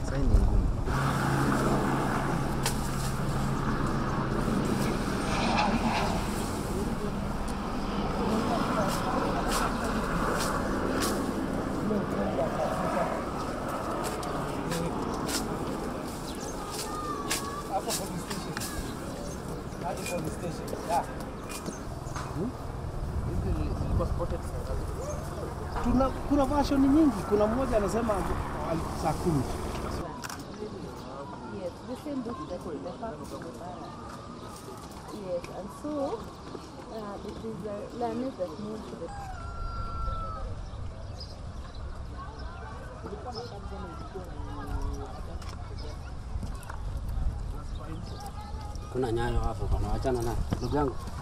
Sasa ni ngumu. Hapo police station. Hadi police station. Yeah. Hizi zilikuwa spotted saa ngapi? Tuna, kuna version nyingi. Kuna mmoja anasema al- saa kumi. Yes, the same book that is the fact of the barrel. Yes, and so uh, it is uh, learners that move to the Kuna nyayo hapo bwana, wachana na ndugu yangu.